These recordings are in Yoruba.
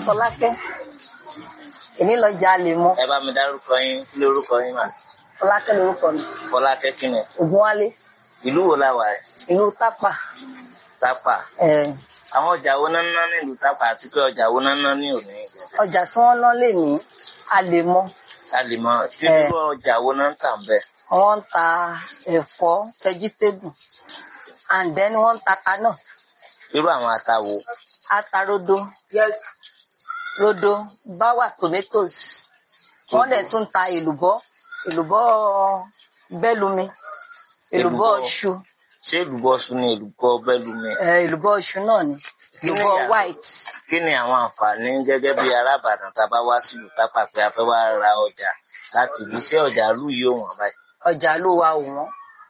Fọlákẹ́ èmi lọ jalè mọ́ ẹ bá mi dárúkọ yín kí lórúkọ yín mà Fọlákẹ́ lorúkọ mi Fọlákẹ́ kí ni Ògúnwálé ìlú wo la wà yìí ìlú Tápà Tápà eh, àwọn ọjà wo náà ń ná nílùú Tápà àti pé ọjà wo náà ń ná ní òní ìjẹsẹ ọjà tí wọ́n ná lè ní Àlèmọ́ a lè mọ kí Eh. irú ọjà wo náà ń tà ń bẹ wọ́n ń ta ẹ̀fọ́ vegetable and then wọ́n ń ta ata náà irú àwọn ata wo ata rodo rodo báwà tomatoes wọ́n dẹ̀ tún ta èlùbọ́ èlùbọ́ bẹ́lumi èlùbọ́ Èlùbọ́. iṣu ṣé èlùbọ́ ṣu ni èlùbọ́ bẹ́lúmi eh, èlùbọ́ iṣu náà ni Kí ni èlùbọ́ ìyàtọ̀? white kí ni àwọn àǹfààní gẹ́gẹ́ bí arábàdàn tá a bá wá sílùú Tápà pé a fẹ́ wá ra ọjà láti ibi iṣẹ́ ọjà lù yìí ò wọ́n báyìí ọjà ló wa ò wọ́n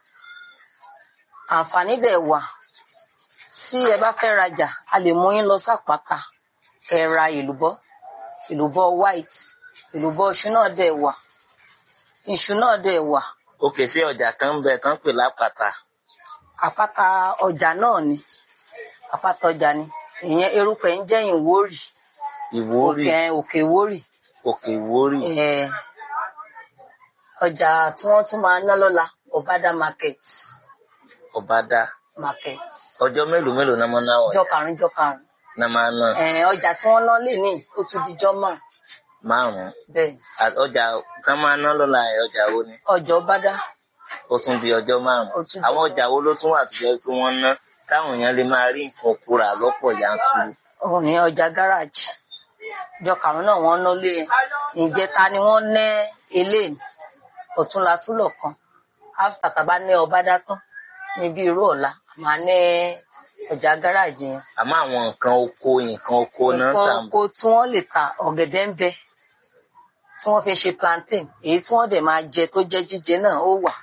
àǹfààní dẹ̀ wà tí ẹ bá fẹ́ rajà a lè mú yín lọ sápáta kẹ́ ẹ ra èlùbọ́ èlùbọ́ white èlùbọ́ iṣu náà dẹ̀ wà iṣu náà dẹ̀ wà òkè sí ọjà kan ń bẹ tán pè lápàtà àpáta ọjà náà ni àpáta ọjà ni ìyẹn erùpẹ̀ ń jẹ́ ìwórì Ìwórì òkè òkè ìwórì òkè Ìwórì Eh, ọjà tí wọ́n tún máa ná lọ́la ọ̀bádà market Ọbádá market ọjọ́ mélòó mélòó náà máa ń ná ọjà jọ karùn-ún jọ karùn-ún náà máa ń ná Eh, ọjà tí wọ́n ná lè ní ó tún dijọ́ mọ́ márùn-ún bẹ́ẹ̀ À- ọjà kan máa ń ná lọ́la ẹ̀ ọjà wo ni ọjà ọbádà ó tún di ọjọ́ Ó márùn-ún tún di àwọn ọjọ́- ọjà wo ló tún wà tó jẹ́ pé wọ́n ná táwọn èèyàn lè máa rí nǹkan oko rà lọ́pọ̀ yanturu òun ní ọjà gáràjì jọ karùn-ún náà wọ́n ná lé ìjẹta ni wọ́n ná eléyìí ọ̀túnla túlọ̀ kan after tàbá ní ọbádà tán níbi irú ọ̀la màá ní ọjà gáràjì yẹn àmọ́ àwọn nǹkan oko nǹkan oko náà nǹkan tà oko tí wọ́n lè ta ọ̀gẹ̀dẹ̀ ń bẹ tí wọ́n fi ṣe plantain èyí tí wọ́n dẹ̀ máa jẹ tó jẹ́ jíjẹ náà ó wà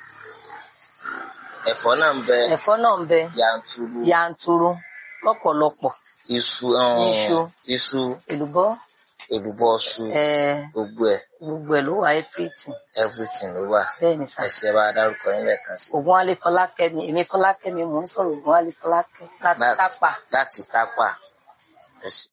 ẹ̀fọ́ náà ń bẹ ẹ̀fọ́ náà ń bẹ yanturu yanturu lọ́pọ̀lọpọ̀ iṣu um, Iṣu. iṣu èlùbọ́ èlùbọ́ iṣu eh, gbogbo ẹ̀ gbogbo ẹ̀ ló wà everything everything ló wà bẹ́ẹ̀ ni sà ẹ̀ṣẹ̀ bá dárúkọ yín lẹ́ẹ̀kan sí Ògúnwálé Fọlákẹ́mi èmi Fọlákẹ́mi mò ń sọ̀rọ̀ Ògúnwálé Fọlákẹ́ láti Láti- Tápà. láti Tápà ẹ̀ṣẹ̀.